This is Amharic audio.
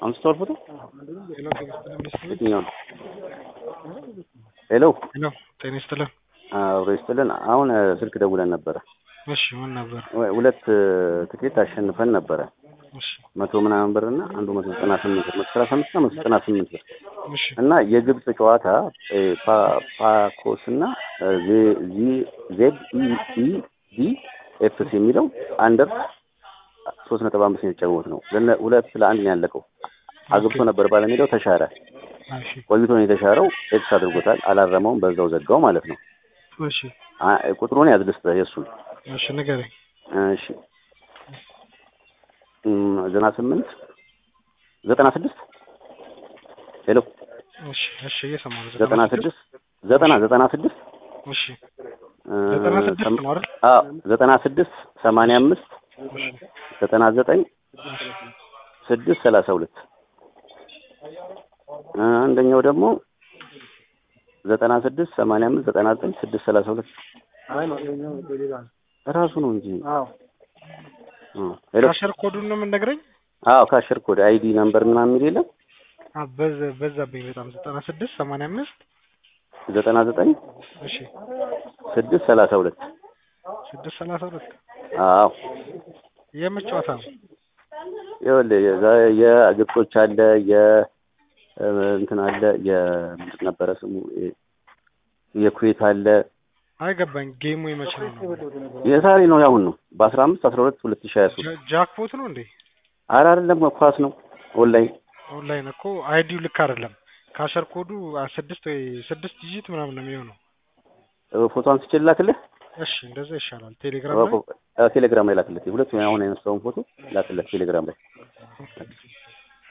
አንስተዋል ፎቶ ሄሎ ጤና ይስጥልን ሚስትህ የትኛው ነው? ሄሎ ሄሎ ጤና ይስጥልን አብሮ ይስጥልን። አሁን ስልክ ደውለን ነበረ። እሺ ምን ነበር ወ- ሁለት ትኬት አሸንፈን ነበረ እሺ መቶ ምናምን ብር እና አንዱ መቶ ዘጠና ስምንት ብር መቶ ሰላሳ አምስት እና መቶ ዘጠና ስምንት ብር እሺ እና የግብጽ ጨዋታ እ፣ ፓ- ፓኮስ እና እ፣ ዜ- ዚ- ዜድ ኢ ኢ ዲ ኤፍስ የሚለው አንደር ሶስት ነጥብ አምስት ነው የተጫወት ነው። ለነ- ሁለት ለአንድ ነው ያለቀው። አግብቶ ነበር ባለሜዳው ተሻረ። እሺ ቆይቶ ነው የተሻረው። ኤክስ አድርጎታል። አላረመውም። በዛው ዘጋው ማለት ነው። እሺ አ- ቁጥሩን ያዝልስጥህ የእሱን እሺ ንገረኝ እሺ እም፣ ዘጠና ስምንት ዘጠና ስድስት ሄሎ እሺ እሺ እየሰማሁ ነው ዘጠና ስድስት ዘጠና ዘጠና ስድስት እሺ እ፣ ዘጠና ስድስት ሰም- ነው አይደል አዎ ዘጠና ስድስት ሰማንያ አምስት እሺ ዘጠና ዘጠኝ ስድስት ሰላሳ ሁለት እ፣ አንደኛው ደግሞ ዘጠና ስድስት ሰማንያ አምስት ዘጠና ዘጠኝ ስድስት ሰላሳ ሁለት ራሱ ነው እንጂ እ፣ ሄሎ ካሸር ኮዱን ነው የምንነግረኝ አዎ ካሸር ኮድ አይዲ ነምበር ምናምን የሚል የለም አ በዛ በዛብኝ በጣም ዘጠና ስድስት ሰማንያ አምስት ዘጠና ዘጠኝ እሺ ስድስት ሰላሳ ሁለት ስድስት ሰላሳ ሁለት አዎ የምን ጨዋታ ነው ይኸውልህ የዛ- የግብጾች አለ የ እ፣ እንትን አለ የምንድን ነበረ ስሙ የ- የኩዌት አለ አይገባኝ ጌሙ የመቼ ነው ነው የዛሬ ነው ያሁን ነው በአስራ አምስት አስራ ሁለት ሁለት ሺህ ሀያ ሶስት ጃ- ጃክፖት ነው እንዴ ኧረ አይደለም ኳስ ነው ኦንላይን ኦንላይን እኮ አይዲው ልክ አይደለም ካሸር ኮዱ አ ስድስት ወይ ስድስት ዲጂት ምናምን ነው የሚሆነው እ፣ ፎቶ አንስቼ ላክልህ እሺ እንደዛ ይሻላል ቴሌግራም ላይ እ፣ ቴሌግራም ላይ ላክለት ሁለቱም አሁን ያነሳውን ፎቶ ላክለት ቴሌግራም ላይ